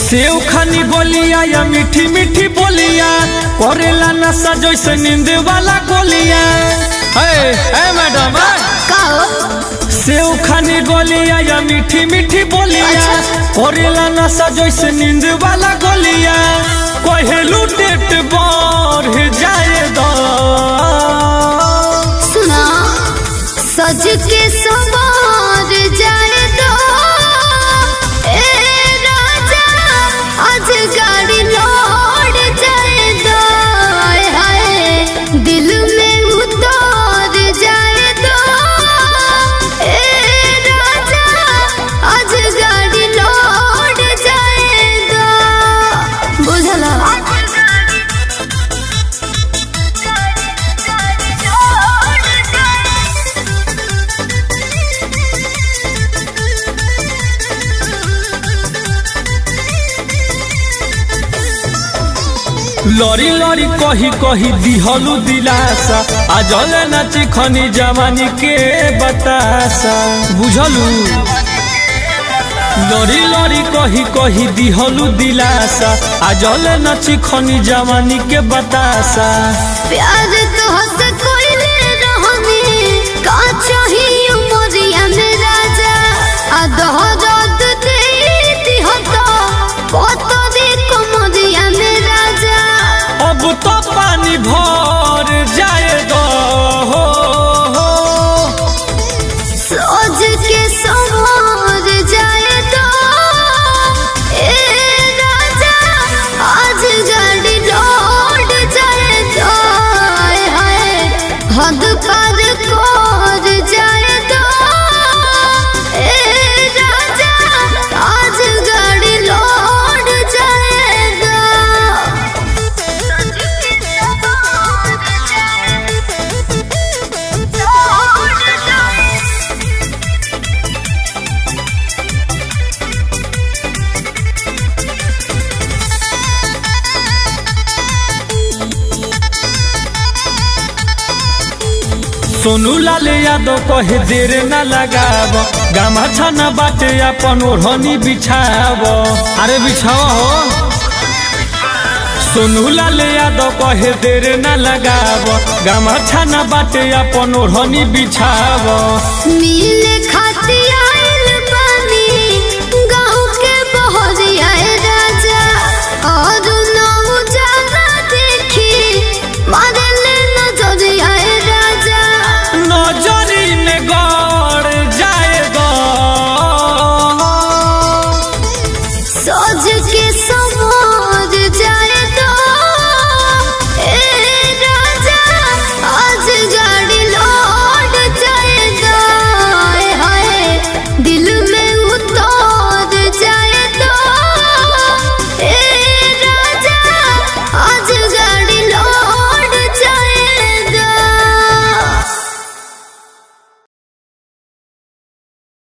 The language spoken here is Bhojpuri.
सेव खानी बोलिया या मीठी मीठी बोलिया करेला नशा जैसे नींद वाला गोलिया है है मैडम है? का हो सेव खानी गोलिया या मीठी मीठी बोलिया अच्छा। करेला नशा जैसे नींद वाला गोलिया कहेलू डेट बढ़ जाए दो सुना सज के सवार जाए दो ए राजा आज गाड़ी लौट जाए दो हाय हाय दिल में उतार जाए दो ए राजा आज गाड़ी लौट जाए दो बुझला लड़ी लड़ी कही कही दिहलू दिलासा आ जले नाची खनी जवानी के बतासा बुझलू लड़ी लड़ी कही कही दिहलू दिलासा आ जले नाची खनी जवानी के बतासा प्यार तो हंस कोई ले रहनी का चाहिए उमरिया में राजा आ दोहरात दे दिहता कत दे कमरिया में राजा अब तो पानी भर जाए दो हो, हो। सोच के संवार जाए तो ए राजा आज गाड़ी लौट जाए तो हाय हाय हद पार कर जाए तो ए राजा आज गाड़ी लौट जाएगा सोनू लाल यादव कहे देर न लगाव गामा छाना बाटे अपन ओढ़नी बिछाव अरे बिछाव हो सोनू लाल यादव कहे देर न लगाव गामा छाना बाटे अपन ओढ़नी बिछाव मिले खातिर